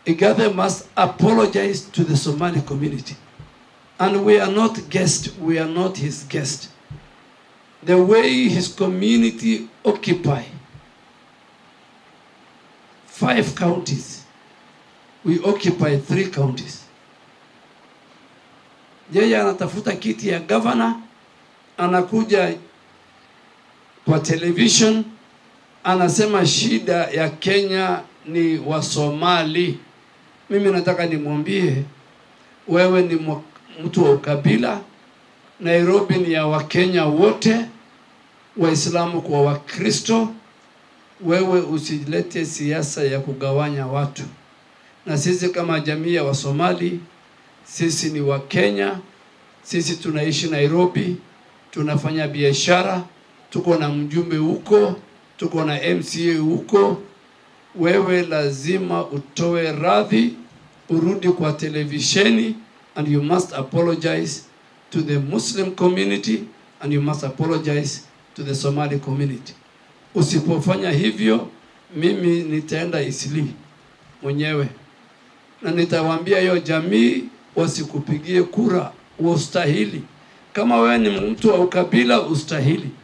Igathe must apologize to the Somali community. And we are not guest, we are not his guest. The way his community occupy five counties, we occupy three counties. Yeye anatafuta kiti ya governor, anakuja kwa television anasema shida ya Kenya ni Wasomali. Mimi nataka nimwambie wewe ni mwa- mtu wa ukabila. Nairobi ni ya Wakenya wote, Waislamu kwa Wakristo. Wewe usilete siasa ya kugawanya watu, na sisi kama jamii ya Wasomali, sisi ni Wakenya, sisi tunaishi Nairobi, tunafanya biashara, tuko na mjumbe huko, tuko na MCA huko. Wewe lazima utoe radhi, urudi kwa televisheni, and you must apologize to the Muslim community and you must apologize to the Somali community. Usipofanya hivyo, mimi nitaenda Isli mwenyewe na nitawaambia hiyo jamii wasikupigie kura, ustahili. Kama wewe ni mtu wa ukabila, ustahili.